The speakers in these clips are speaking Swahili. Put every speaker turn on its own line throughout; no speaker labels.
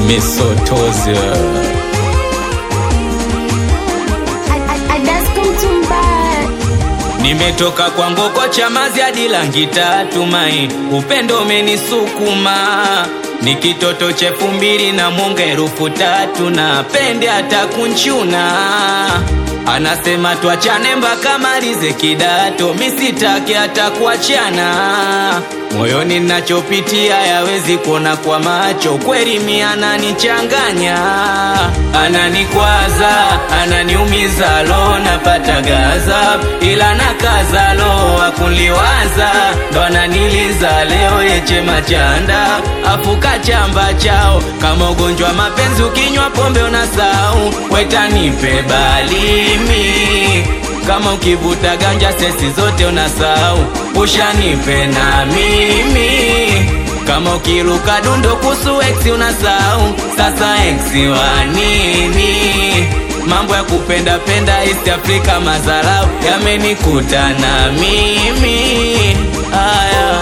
Misotozi Nimetoka kwa ngoko chamazi hadi langi tatu mai, upendo umenisukuma ni kitoto cha elfu mbili na mwonga elfu tatu na pende hata kunchuna anasema twachane mpaka malize kidato, misitaki hata kuachana. Moyoni nachopitia yawezi kuona kwa macho, kweli mi ananichanganya, ananikwaza, ananiumiza, lo napata gaza, ila nakaza, lo akunliwaza, ndo ananiliza leo yeche machanda, afuka chamba chao kama ugonjwa mapenzi, ukinywa pombe unasau, wetanipe balimi kama ukivuta ganja sesi zote unasahau, ushanipe na mimi. Kama ukiruka dundo kusu ex unasahau, sasa ex wa nini? Mambo ya kupenda penda East Africa, mazarau yamenikuta na mimi aya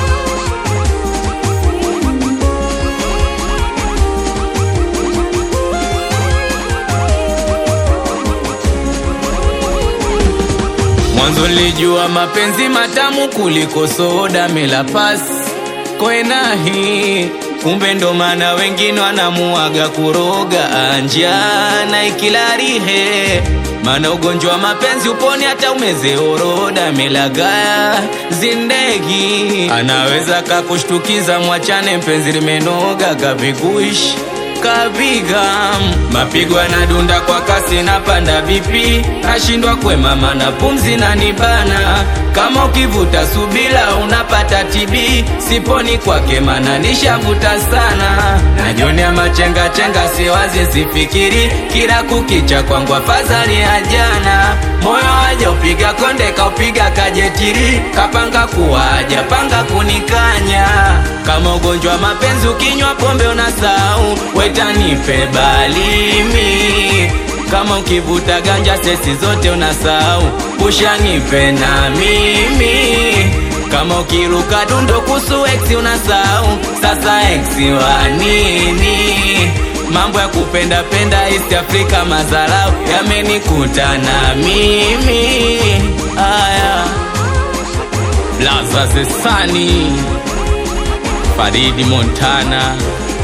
Mwanzo nilijua mapenzi matamu kuliko soda melapas kwenahi, kumbe ndo maana wengine wanamuaga kuroga anja na ikilarihe, maana ugonjwa wa mapenzi uponi hata umeze oroda melagaya zindegi, anaweza kakushtukiza, mwachane mpenzi limenoga kapikuishi kapiga mapigo yanadunda kwa kasi, napanda vipi, nashindwa kwemama na pumzi na nibana. Kama ukivuta subila unapata TB, siponi kwake mana nishavuta sana. Najionea machenga chenga, siwazi sifikiri, kila kukicha kwangu afadhali ya jana. Moyo waja upiga konde, kaupiga kajetiri, kapanga kuwaja panga kunikanya. Kama ugonjwa mapenzi, ukinywa pombe unasahau wetanipe balimi kama ukivuta ganja sesi zote unasahau, ushanipe na mimi. Kama ukiruka dundo kusu ex unasahau, sasa ex wa nini? Mambo ya kupenda penda East Africa, mazarau yamenikuta na mimi aya Laza Zesani Faridi Montana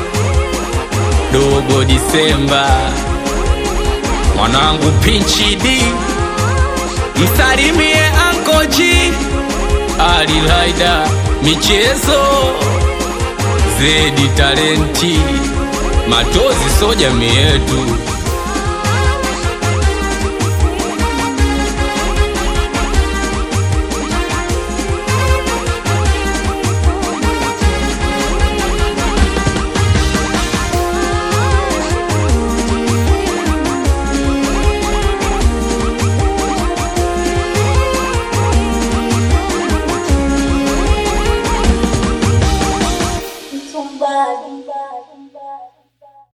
Dogo Disemba, mwanangu Pinchi D, msalimie Anko G, Ali Laida, michezo Zedi Talenti, Matozi so jamii yetu.